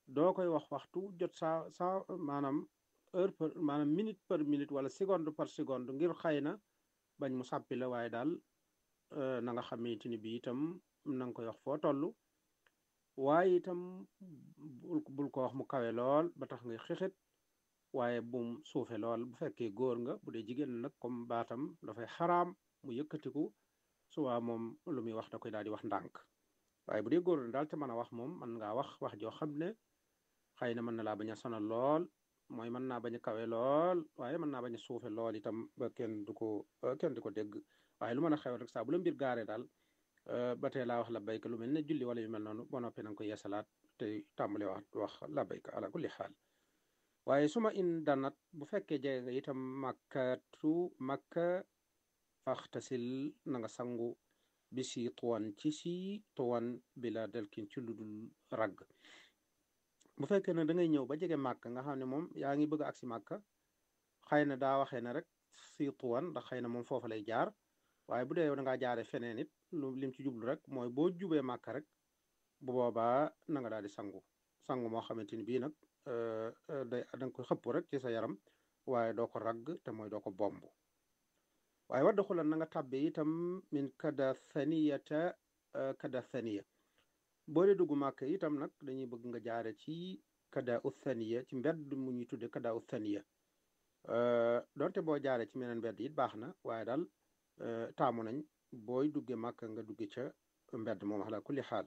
doo koy wax waxtu jot saa saa maanaam heure par maanaam minute par minute wala seconde par seconde ngir xëy na bañ mu sàppi la waaye daal na nga xamante ni bi itam na nga koy wax foo toll waaye itam bul bul ko wax mu kawe lool ba tax ngay xixit waaye bum suufe lool bu fekkee góor nga bu dee jigéen nag comme baatam dafay xaraam mu yëkkatiku suwaa moom lu muy wax da koy daal di wax ndànk waaye bu dee góor na daal te mën a wax moom mën ngaa wax wax joo xam ne xëy na mën na laa bañ a sonal lool mooy mën naa bañ a kawe lool waaye mën naa bañ a suufe lool itam ba kenn du ko kenn du ko dégg waaye lu mën a xew rek saa bu la mbir gaaree daal ba tey laa wax la bayka lu mel ne julli wala yu mel noonu ba noppi na nga ko yeesalaat te tàmbale wax wax la bayka ala kulli xaal waaye su ma in danat bu fekkee jege nga itam makkatu makka faxtasil na nga sangu bi si tuwan ci si tuwan bi la delkin ci ludul ragg bu fekkee ne da ngay ñëw ba jege màkk nga xam ne moom yaa ngi bëgg a agsi màkk xëy na daa waxee ne rek si tuwan ndax xëy na moom foofa lay jaar waaye bu dee yow da ngaa jaare feneen it lu lim ci jublu rek mooy boo jubee màkk rek bu boobaa na nga daal di sangu sangu moo xamante ni bii nag day da nga koy xëpp rek ci sa yaram waaye doo ko ragg te mooy doo ko bomb waaye wadda xulan na nga tàbbe itam min kada thaniyata kada thaniya boo dee dugg màkk itam nag dañuy bëgg nga jaare ci kada u thaniya ci mbedd mu ñuy tudde kada u thaniya donte boo jaare ci meneen mbedd it baax na waaye daal taamu nañ booy dugge màkk nga dugge ca mbedd moom ala kulli xaal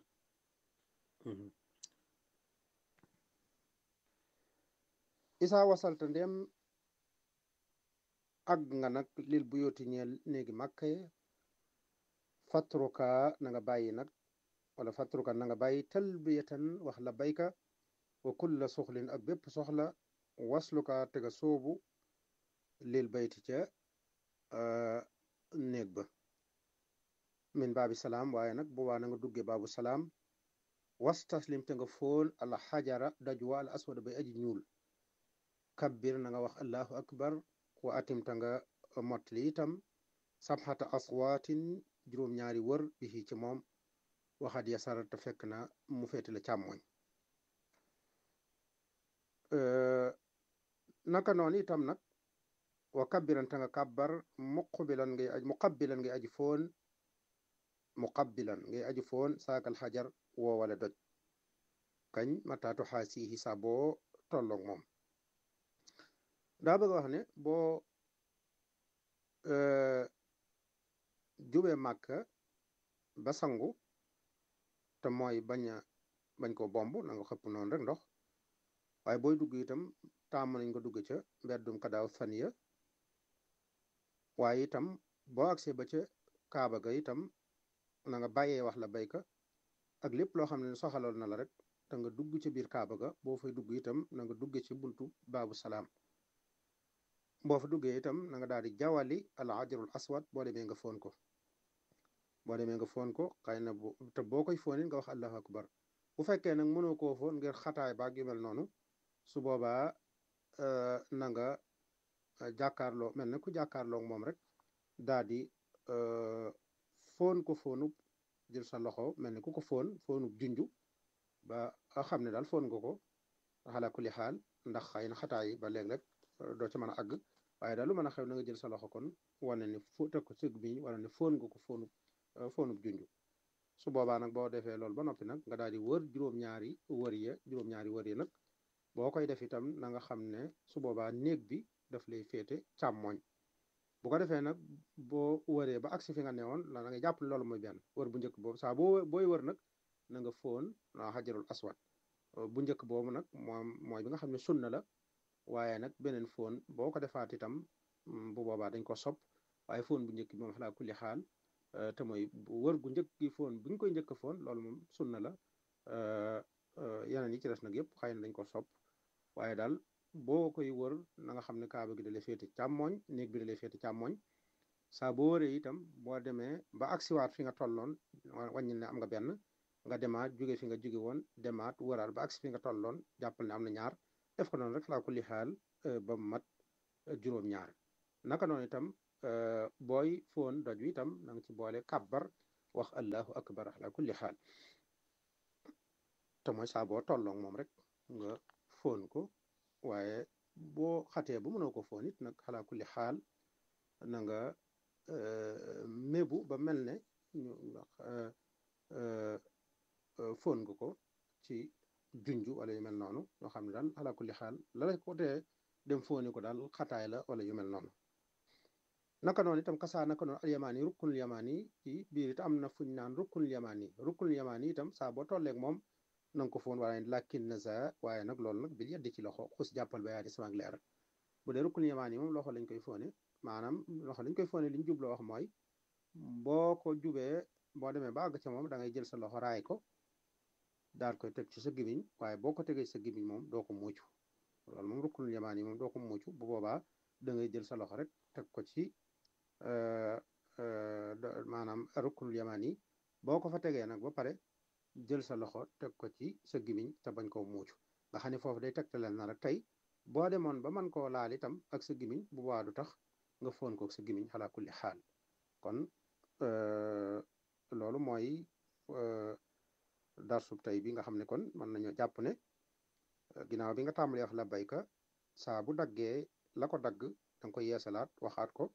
isaa wasalta ndem àgg nga nag lil bu yooti ñeel néegi màkka fatruka na nga bàyyi nag wala fatruka na nga bàyyi talbiyatan wax la bayka wa kulla soxlin ak bépp soxla wasluka tega soobu lil bayti ca néeg ba min baabi salaam waaye nag boobaa na nga dugge baabu salaam was taslim te nga foon al xajara dajwa al aswada bay aji ñuul kabbir na nga wax allahu akbar wa atimta nga mottali itam sabxata aswaatin juróom-ñaari wër bihi ci moom waxaat yasara te fekk na mu féete la càmmoñ naka noonu itam nag wa kabbiran te nga kabbar muqbilan ngay aj muqabbilan ngay aji foon muqabbilan ngay aji foon saakal xajar woo wala doj kañ mataatu xaasihi sa boo tolloog moom daa bëgg wax ne boo jubee màkka ba sangu te mooy bañ a bañ ko bomb na nga xëpp noonu rek ndox waaye booy dugg itam taamu nañ nga dugg ca mbeddum kadaaw saniya waaye itam boo agsee ba ca kaaba ga itam na nga bàyyee wax la bayka ak lépp loo xam ne soxaloon na la rek te nga dugg ca biir kaaba ga boo fay dugg itam na nga dugge ci buntu baabu salaam boo fa duggee itam na nga daal di jawali al hajarul aswad boo demee nga foon ko boo demee nga foon ko xëy na bu te boo koy foonin nga wax allahu akbar bu fekkee nag mënoo koo foon ngir xataay baag yu mel noonu su boobaa na nga jàkkaarloo mel na ku jàkkaarloo moom rek daal di foon ko foonub jël sa loxo mel ni ku ko foon foonub junju ba xam ne daal foon nga ko xala kulli xaal ndax xëy na xataay ba léeg-léeg doo ca mën a àgg waaye daal lu mën a xew na nga jël sa loxo kon wane ne fo teg ko sëg bi wala ne foon nga ko foonub foonub junju su boobaa nag boo defee loolu ba noppi nag nga daal di wër juróom-ñaari wër ya juróom-ñaari wër ya nag boo koy def itam na nga xam ne su boobaa néeg bi daf lay féete càmmoñ bu ko defee nag boo wëree ba agsi fi nga newoon la na nga jàpp loolu mooy benn wër bu njëkk boobu saa boo booy wër nag na nga foon xajarul aswad bu njëkk boobu nag moom mooy bi nga xam ne sunna la waaye nag beneen foon boo ko defaat itam bu boobaa dañ ko sopp waaye foon bu njëkk bi moom xalaa kulli xaal te mooy wër gu njëkk gi foon bu ñu koy njëkk foon loolu moom sunna la yeneen yi ci des nag yëpp xëy na dañ ko sopp waaye daal boo koy wër na nga xam ne kaaba gi da lay féete càmmoñ néeg bi da lay féete càmmoñ saa boo wëree itam boo demee ba agsiwaat fi nga tolloon wàññil ne am nga benn nga demaat jóge fi nga jóge woon demaat wëraat ba agsi fi nga tolloon jàppal ne am na ñaar def ko noonu rek laa kulli xaal ba mu mat juróom-ñaar naka noonu itam booy foon doj wi itam na nga ci boole kàbbar wax allahu akbar ala kulli xaal te mooy saa boo tolloog moom rek nga foon ko waaye boo xatee bu mënoo ko foon it nag xalaa kulli xaal na nga mébu ba mel ne ñu foon nga ko ci junju wala yu mel noonu yoo xam ne daal xalaa kulli xaal la la ko tee dem fooni ko daal xataay la wala yu mel noonu naka noonu itam kasaa naka noonu al yamaan yi rukkunul yamaan yi ci biir it am na fuñ naan rukkunul yamaan yi rukkunul yamaan yi itam saa boo tolleeg moom na nga ko foon waaye làkkin na sa waaye nag loolu nag bil yeddi ci loxo xus jàppal ba yaa di sama leer bu dee rukkunul yamaan yi moom loxo lañ koy foone maanaam loxo lañ koy foone li ñu jubloo wax mooy boo ko jubee boo demee ba àgg ca moom da ngay jël sa loxo raay ko daal koy teg ci sa gimiñ waaye boo ko tegee sa gimiñ moom doo ko muucu loolu moom rukkunul yamaan yi moom doo ko muucu bu boobaa da ngay jël sa loxo rek teg ko ci maanaam rukkunul yamaan yi boo ko fa tegee nag ba pare jël sa loxo teg ko ci sa gimiñ te bañ koo muucu nga xam ne foofu day tegtaleel na rek tey boo demoon ba man koo laal itam ak sa gimiñ bu boobaa du tax nga foon ko sa gimiñ xalaa kulli xaal kon loolu mooy darsub tey bi nga xam ne kon mën nañoo jàpp ne ginnaaw bi nga tàmbalee wax la bayka saa bu daggee la ko dagg danga koy yeesalaat waxaat ko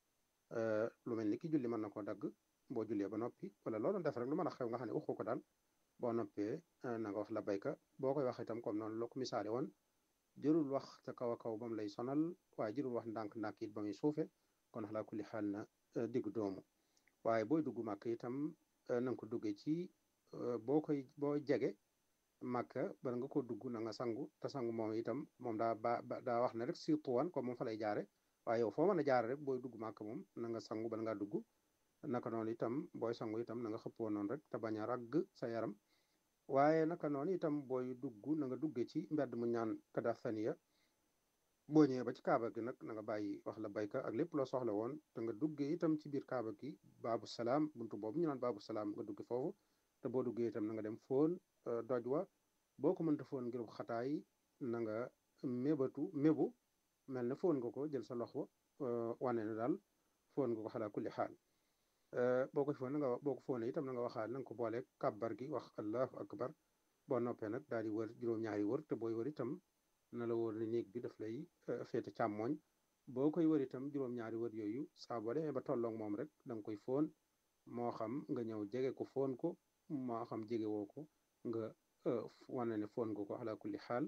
lu mel ni ki julli mën na koo dagg boo jullee ba noppi wala loolu def rek lu mën a xew nga xam ne waxu ko daal boo noppee na nga wax la bayka boo koy wax itam comme noonu loo ko misaale woon jërul wax ca kaw a kaw ba mu lay sonal waaye jërul wax ndànk-ndànk it ba muy suufe kon xalaa kulli xaal na diggu doomu waaye booy dugg màkk itam na nga ko duggee ci boo koy boo jege màkka bala nga ko dugg na nga sangu te sangu moom itam moom daa ba daa wax ne rek surtout wan comme moom fa lay jaare waaye yow foo mën a jaare rek booy dugg màkk moom na nga sangu bala ngaa dugg naka noonu itam booy sangu itam na nga xëppoo noonu rek te bañ a ragg sa yaram waaye naka noonu itam booy dugg na nga dugge ci mbedd mu ñaan kada saniya boo ñëwee ba ci kaaba gi nag na nga bàyyi wax la bayka ak lépp loo soxla woon te nga duggee itam ci biir kaaba gi baabu salaam buntu boobu ñu naan baabu salaam nga dugge foofu te boo duggee itam na nga dem foon doj wa boo ko mënta foon ngir xataay na nga mébatu mébu mel ne foon nga ko jël sa loxo wane ne daal foon nga ko xalaa kulli xaal boo ko foon nga boo ko foonee itam na nga waxaat na nga ko boole kàbbar gi wax allahu akbar boo noppee nag daal di wër juróom-ñaari wër te booy wër itam na la wóor ne néeg bi daf lay féete càmmooñ boo koy wër itam juróom-ñaari wër yooyu saa boo demee ba tolloog moom rek da nga koy foon moo xam nga ñëw jege ko foon ko moo xam jege woo ko nga wane ne foon nga ko ala kulli xaal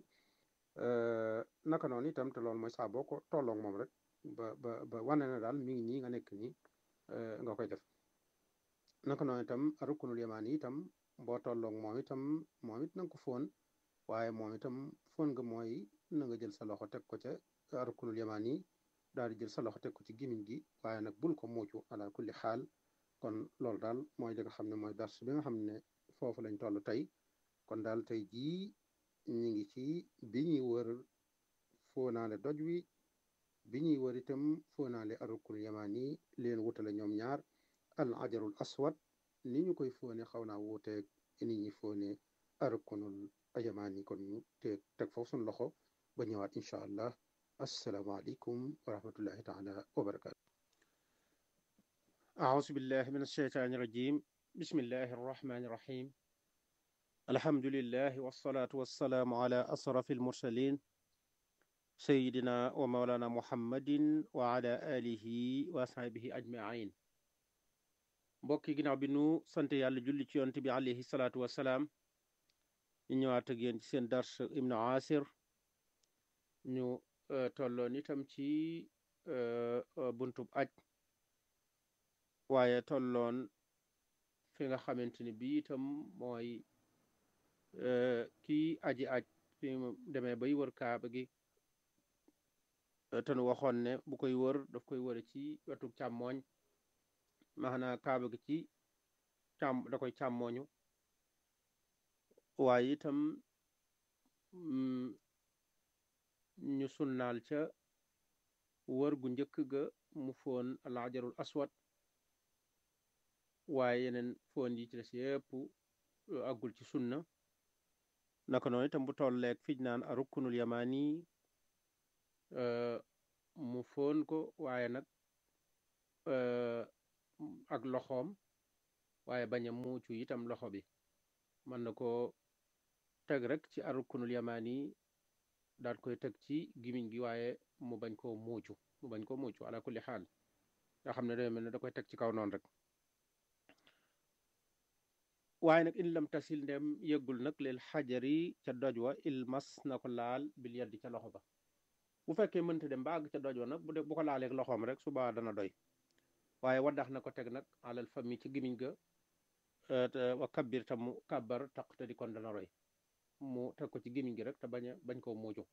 naka noonu itam te loolu mooy saa boo ko tolloog moom rek ba ba ba wane na daal mi ngi nii nga nekk nii nga koy def naka noonu itam rukkunul yamaan yi itam boo tolloog moom itam moom it na nga ko foon waaye moom itam foon nga mooy na nga jël sa loxo teg ko ca rukkunul yamaan yi daal di jël sa loxo teg ko ci gimiñ gi waaye nag bul ko muucu ala kulli xaal kon loolu daal mooy li nga xam ne mooy dars bi nga xam ne foofu lañ toll tey kon daal tey jii ñu ngi ci bi ñuy wër foonaale doj wi bi ñuy wër itam foonaale arukul yamaan yi leen wutale ñoom ñaar al ajarul aswad ni ñu koy foone xaw naa wuuteeg ni ñuy foone arukunul yamaan yi kon ñu te teg foofu suñu loxo ba ñëwaat incha allah asalaamaaleykum wa rahmatullahi taala wa barakatu أعوذ بالله من الشيطان الرجيم بسم الله الرحمن الرحيم الحمد لله والصلاة والسلام على أشرف المرسلين سيدنا ومولانا محمد وعلى آله وصحبه أجمعين mbokki ginnaaw bi nu sant yàlla julli ci yonent bi alayhi salaatu wasalaam ñu ñëwaat ak yéen ci seen dars ibnu asir ñu tolloon itam ci buntub aj waaye tolloon fi nga xamante ni bii itam mooy kii aji aj fi mu demee bay wër kaaba gi te nu waxoon ne bu koy wër daf koy wëre ci wetu càmmooñ maanaam kaaba gi ci càmm da koy càmmooñu waaye itam ñu sunnaal ca wër gu njëkk ga mu foon alaajarul aswad waaye yeneen foon yi ci des yépp àggul ci sunna naka noonu itam bu tolleeg fij naan a rukkunul yamaani mu foon ko waaye nag ak loxoom waaye bañ a muucu itam loxo bi mën na ko teg rek ci arukunul yamaani daal koy teg ci gimiñ gi waaye mu bañ koo muucu mu bañ koo muucu ala kulli xaal nga xam ne day mel ne da koy teg ci kaw noonu rek waaye nag in lam tasil ndem yëggul nag leel xajari ca doj wa ilmas na ko laal bil yaddi ca loxo ba bu fekkee mënta dem ba àgg ca doj wa nag bu dee bu ko laaleeg loxoom rek suba dana doy waaye waddax na ko teg nag alal fami ci gimiñ ga wa kabbir tam mu kàbbar taq te di kon dana roy mu teg ko ci gimiñ gi rek te bañ a bañ koo muucu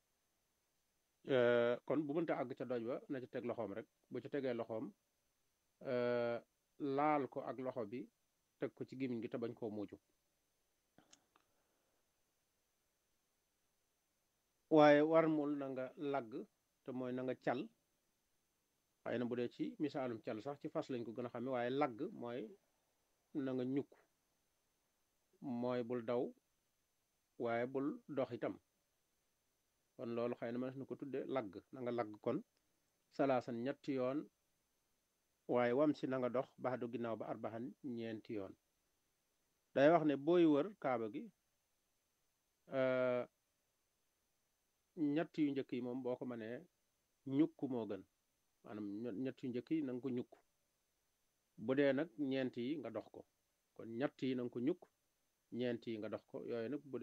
kon bu mënta àgg ca doj wa na ci teg loxoom rek bu ci tegee loxoom laal ko ak loxo bi teg ko ci gimiñ gi te bañ koo muucu waaye war mul na nga lagg te mooy na nga cal xëy na bu dee ci misaalum cal sax ci fas lañ ko gën a xame waaye lagg mooy na nga ñukk mooy bul daw waaye bul dox itam kon loolu xëy na mënees na ko tudde lagg na nga lagg kon salaasan ñetti yoon waaye wam si na nga dox baxdu ginnaaw ba arbaxan ñeenti yoon day wax ne booy wër kaaba gi ñett yu njëkk yi moom boo ko mënee ñukk moo gën maanaam ñett yu njëkk yi na nga ko ñukk bu dee nag ñeent yi nga dox ko kon ñett yi na nga ko ñukk ñeent yi nga dox ko yooyu nag bu dee